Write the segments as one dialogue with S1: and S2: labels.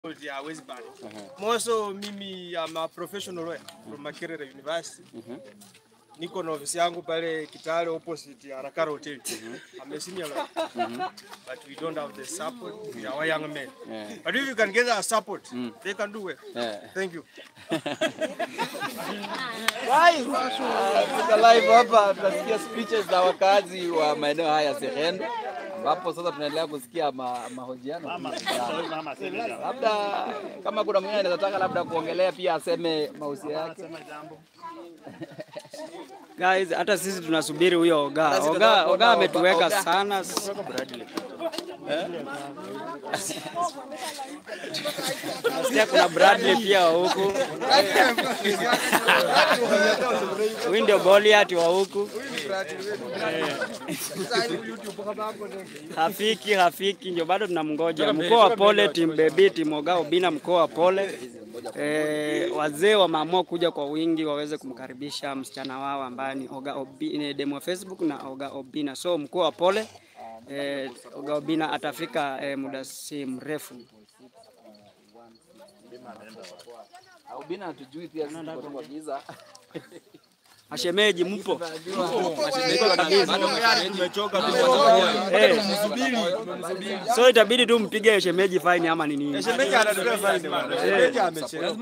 S1: ya Westbury. Moso mimi am a professional lawyer from Makerere University. Niko na ofisi yangu pale Kitale opposite ya Rakara Hotel. I'm a senior lawyer. But we don't have the support with our young men.
S2: Yeah.
S1: But if you can get our support, they can do well.
S2: Yeah.
S1: Thank you.
S2: Tuko live hapa tunasikia speeches za wakazi wa maeneo haya ya Serendo ambapo sasa tunaendelea kusikia ma, mahojiano. Ya- Labda kama kuna mwingine anaweza taka labda kuongelea pia aseme mahusia yake.
S3: Guys, hata sisi tunasubiri huyo Oga.
S2: Hata sisi
S3: Oga,
S2: tunataka
S3: Oga
S2: kuona
S3: ametuweka
S2: Oga.
S3: sana. Nasikia kuna Bradley pia wa huku. Huyu ndio Goliath wa huku. Hafiki, hafiki ndio bado tunamngoja. Mkoa wa pole, timu bebi, timu Oga Obina, mkoa wa pole. E, wazee wameamua kuja kwa wingi waweze kumkaribisha msichana wao ambaye ni Oga Obina, demo wa Facebook na Oga Obina. So mkoa wa pole e, Oga Obina atafika e, muda si mrefu.
S2: Ubina hatujui pia sisi tuko kwa giza.
S3: Mashemeji mpo?
S1: Tumechoka
S3: Eh. So itabidi tu mpige shemeji fine ama ni nini?
S1: Shemeji anatupea fine bwana. Shemeji amechelewa.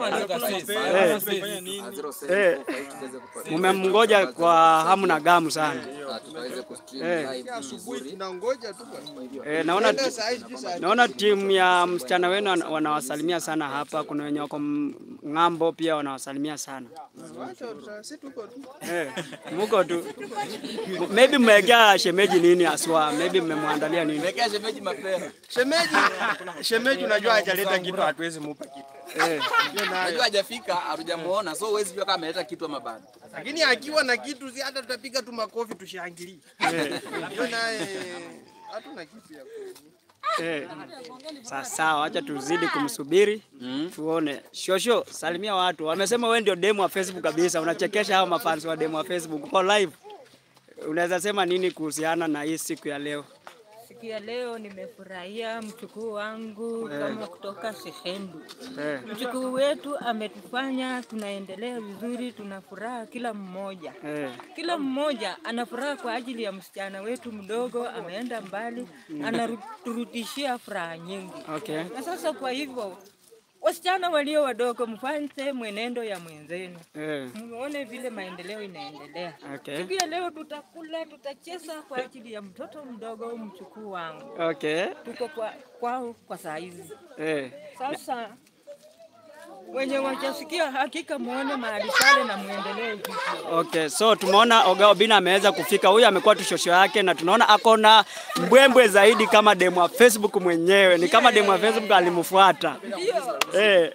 S3: Eh, mumemngoja kwa hamu na gamu sana.
S2: Na tutaweza kustream
S3: Eh.
S2: live
S1: Asubuhi tunangoja tu bwana.
S3: Eh, naona
S1: Nenda saa hizi saa
S3: naona timu ya msichana wenu wana- wanawasalimia sana hapa. Kuna wenye wako m- ng'ambo pia wanawasalimia sana.
S1: Wacha tuta- si tuko tu.
S3: Eh, muko tu. Maybe mmewekea shemeji nini aswa? Maybe mmemwandalia nini?
S2: Wekea shemeji mapema.
S1: Shemeji, shemeji unajua hajaleta kitu hatuwezi mupa kitu.
S3: Eh,
S1: Ndio nayo.
S2: Najua hajafika, hatujamuona, so huwezi jua kama ameleta kitu ama bado.
S1: Lakini akiwa na kitu si hata tutapiga tu makofi tushangilie. Ndio naye hatuna kitu ya ku-
S3: eh. Sawa sawa, acha tuzidi kumsubiri tuone. Shosho, salimia watu. Wamesema wewe ndio demo wa Facebook kabisa, unachekesha hao mafans wa demo wa Facebook. Uko live. Unaweza sema nini kuhusiana na hii siku ya leo?
S4: Siku ya leo nimefurahia mchukuu wangu kama kutoka Sehendu.
S3: Eh,
S4: Mchukuu wetu ametufanya tunaendelea vizuri, tuna furaha kila mmoja.
S3: eh.
S4: Kila mmoja ana furaha kwa ajili ya msichana wetu mdogo, ameenda mbali, anaturudishia furaha nyingi.
S3: Okay.
S4: Na sasa kwa hivyo wasichana walio wadogo, mfanye mwenendo ya mwenzenu,
S3: Eh,
S4: muone vile maendeleo inaendelea.
S3: okay.
S4: Siku ya leo tutakula, tutacheza kwa ajili ya mtoto mdogo, mchukuu wangu.
S3: Okay.
S4: Tuko kwa kwao kwa saa hizi.
S3: Eh.
S4: Sasa wenye wachasikia hakika muone mahali pale na muendelee hivyo.
S3: Okay, so tumeona Oga Obina ameweza kufika. Huyu amekuwa tu shosho yake na tunaona ako na mbwembwe zaidi kama demu wa Facebook mwenyewe. Ni kama demu wa Facebook alimfuata. Eh.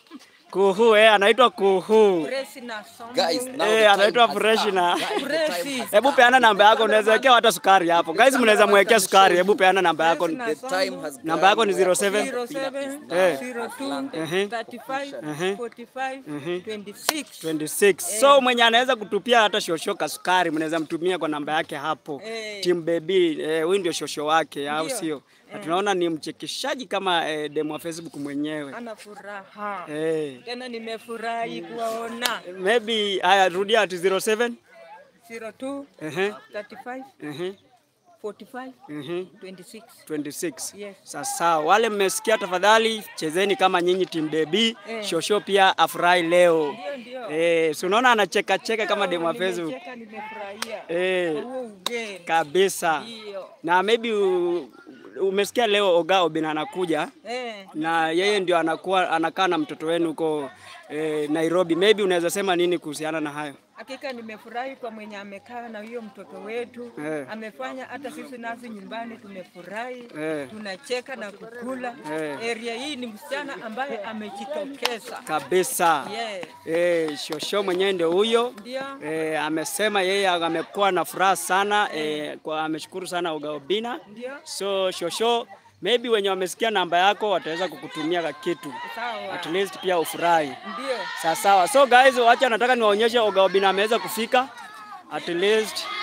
S3: Kuhu eh, anaitwa Kuhu.
S4: Presi na songo.
S2: Guys, now the
S3: Eh,
S2: time
S3: anaitwa
S2: has
S3: Fresh
S2: come.
S3: na
S4: Presi.
S3: Hebu peana namba yako, unaweza wekea hata sukari hapo. Guys, mnaweza mwekea sukari. Hebu peana namba yako.
S2: The time has
S3: Namba yako ni 07
S4: 07
S3: Eh.
S4: 02
S3: Ehe.
S4: 35
S3: Ehe.
S4: 45 26.
S3: 26. So mwenye anaweza kutupia hata shosho ka sukari mnaweza mtumia kwa namba yake hapo.
S4: Eh.
S3: Team Baby, eh, huyu ndio shosho wake au
S4: Ndio.
S3: sio? Na tunaona ni mchekeshaji kama eh, demo wa Facebook mwenyewe.
S4: Ana furaha.
S3: Eh.
S4: Tena nimefurahi kuwaona.
S3: Maybe haya rudia ati 07
S4: 02
S3: ehe
S4: 35
S3: ehe
S4: 45
S3: ehe
S4: 26.
S3: 26.
S4: Yes.
S3: Sasa wale mmesikia, tafadhali chezeni kama nyinyi Team Baby.
S4: Eh.
S3: Shosho pia afurahi leo.
S4: Ndio ndio.
S3: Eh, si unaona anacheka cheka kama demo wa Facebook.
S4: Nimecheka, nimefurahia.
S3: Eh,
S4: Huo ugeni.
S3: kabisa.
S4: Ndio.
S3: na maybe u, umesikia leo Oga Obina anakuja
S4: Eh.
S3: na yeye ndio anakuwa anakaa na mtoto wenu huko eh, Nairobi. Maybe unaweza sema nini kuhusiana na hayo?
S4: Hakika nimefurahi kwa mwenye amekaa na huyo mtoto wetu
S3: Eh.
S4: amefanya hata sisi nasi nyumbani tumefurahi
S3: Eh.
S4: tunacheka na kukula.
S3: Eh.
S4: Area hii ni msichana ambaye amejitokeza.
S3: Kabisa.
S4: Yeah.
S3: Eh, shosho mwenyewe ndio huyo.
S4: Ndio.
S3: Eh, amesema yeye amekuwa na furaha sana eh, kwa ameshukuru sana Oga Obina.
S4: Ndio.
S3: So shosho, maybe wenye wamesikia namba yako wataweza kukutumia ka kitu
S4: Sawa.
S3: at least pia ufurahi.
S4: Ndio.
S3: Sawa sawa. So guys, wacha nataka niwaonyeshe Oga Obina ameweza kufika. At least